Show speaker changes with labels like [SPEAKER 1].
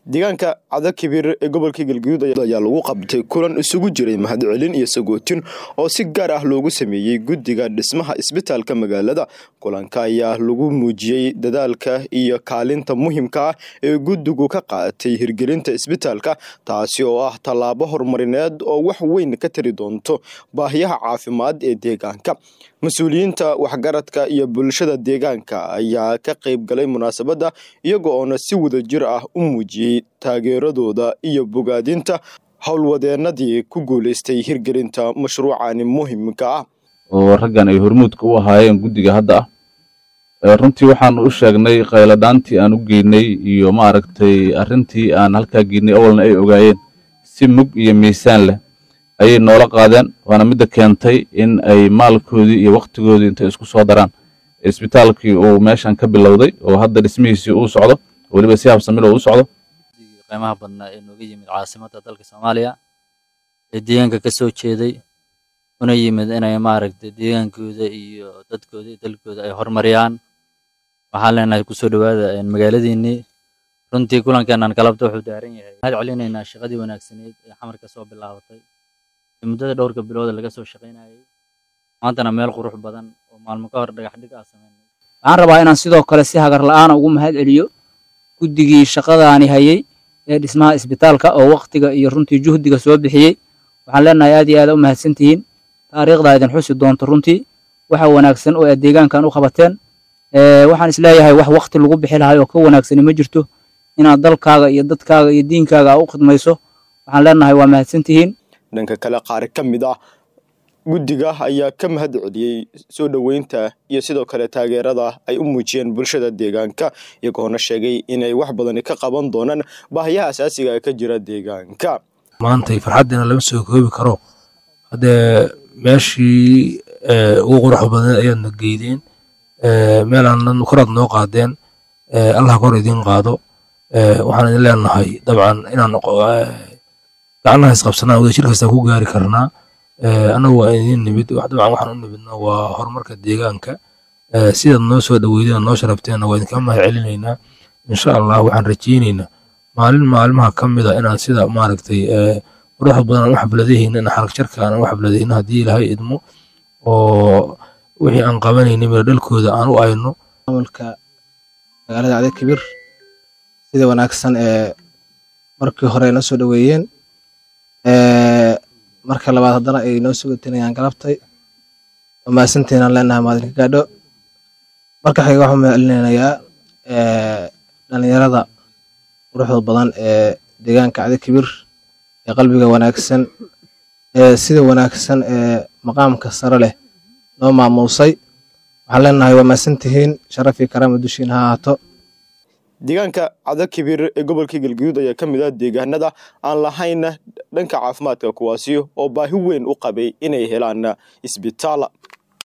[SPEAKER 1] deegaanka cadakibir ee gobolka galguduud ayaa lagu qabtay kulan isugu jiray mahadcelin iyo sagootin oo si gaar ah loogu sameeyey guddiga dhismaha isbitaalka magaalada kulanka ayaa lagu muujiyey dadaalka iyo kaalinta muhiimka ah ee guddigu ka qaadatay hirgelinta isbitaalka taasi oo ah tallaabo horumarineed oo wax weyn ka tari doonto baahiyaha caafimaad ee deegaanka mas-uuliyiinta waxgaradka iyo bulshada deegaanka ayaa ka qayb galay munaasabadda iyaga oona si wadajir ah u muujiyey taageeradooda iyo bogaadinta howlwadeenadii ku guulaystay hirgelinta mashruucani muhiimka ah
[SPEAKER 2] oo raggan ay hormuudka u ahaayeen guddiga hadda ah runtii waxaanu u sheegnay khayladhaantii aan u geynay iyo maaragtay arrintii aan halkaa geynay awalna ay ogaayeen si mug iyo miisaan leh ayay noola qaadeen waana midda keentay in ay maalkoodii iyo wakhtigoodii intay isku soo daraan isbitaalkii uu meeshan ka bilowday oo hadda dhismihiisii uu socdo weliba si habsamilo u socdo
[SPEAKER 3] qiimaha badnaa ee nooga yimid caasimadda dalka soomaaliya ee deegaanka ka soo jeeday una yimid inay maaragtay deegaankooda iyo dadkooda iyo dalkooda ay horumariyaan waxaan leenahay kusoo dhowaada magaaladiinnii runtii kulankeennan galabta wuxuu daaran yahay mahad celinaynaa shaqadii wanaagsaneed ee xamar ka soo bilaabatay muddada dhowrka bilooda laga soo shaqaynayay maantana meel qurux badan oo maalmo ka hor dhagax dhig ah sameynay
[SPEAKER 4] waxaan rabaa inaan sidoo kale si hagar la'aana ugu mahad celiyo guddigii shaqadaani hayay ee dhismaha isbitaalka oo waktiga iyo runtii juhdiga soo bixiyey waxaan leenahay aad iyo aad u mahadsan tihiin taariikhdaa idin xusi doonto runtii waxa wanaagsan oo aad deegaankan u qabateen waxaan isleeyahay wax wakti lagu bixi lahay oo ka wanaagsani ma jirto inaad dalkaaga iyo dadkaaga iyo diinkaaga u khidmayso waxaan leenahay waa mahadsan tihiin
[SPEAKER 1] dhanka kale qaar ka mid ah guddiga ayaa ka mahad celiyey soo dhoweynta iyo sidoo kale taageerada ay u muujiyeen bulshada deegaanka iyagoona sheegay inay wax badani ka qaban doonaan baahiyaha asaasiga ee ka jira deegaanka
[SPEAKER 5] maantay farxaddiina lama soo koobi karo haddee meeshii ugu quruxda badneed ayaadna geydeen meelaan koraad noo qaadeen allah kor idiin qaado waxaan idin leenahay dabcan inaan gacnaha isqabsanaa wadashir kastaa ku gaari karnaa annagu waa idin nimid dabcan waxaan u nimidna waa horumarka deegaanka sidaad noo soo dhoweydeen noo sharabteenna waa idinka mahad celinaynaa insha allah waxaan rajeynaynaa maalin maalmaha ka mida inaan sida maaragtay quruxda badan aan u xabladahayna in xarag jarka aan u xabladayna haddii ilaahay idmo oo wixii aan qabanayna mira dhalkooda aan u ayno
[SPEAKER 6] maamulka magaalada cade kibir sida wanaagsan ee markii hore noo soo dhoweeyeen marka labaad haddana ay noo sugatinayaan galabtay oo mahadsantiinaan leenahay maadinka gaadho marka xiga waxaan mahadcelinayaa dhalinyarada quruxda badan ee deegaanka cade kibir ee qalbiga wanaagsan ee sida wanaagsan ee maqaamka sare leh noo maamuusay waxaan leenahay waa mahadsantihiin sharafii karaama dushiin ha ahaato
[SPEAKER 1] deegaanka cadakibir ee gobolka galguduud ayaa ka mid ah deegaanada aan lahayn dhanka caafimaadka kuwaasi oo baahi weyn u qabay inay helaan isbitaal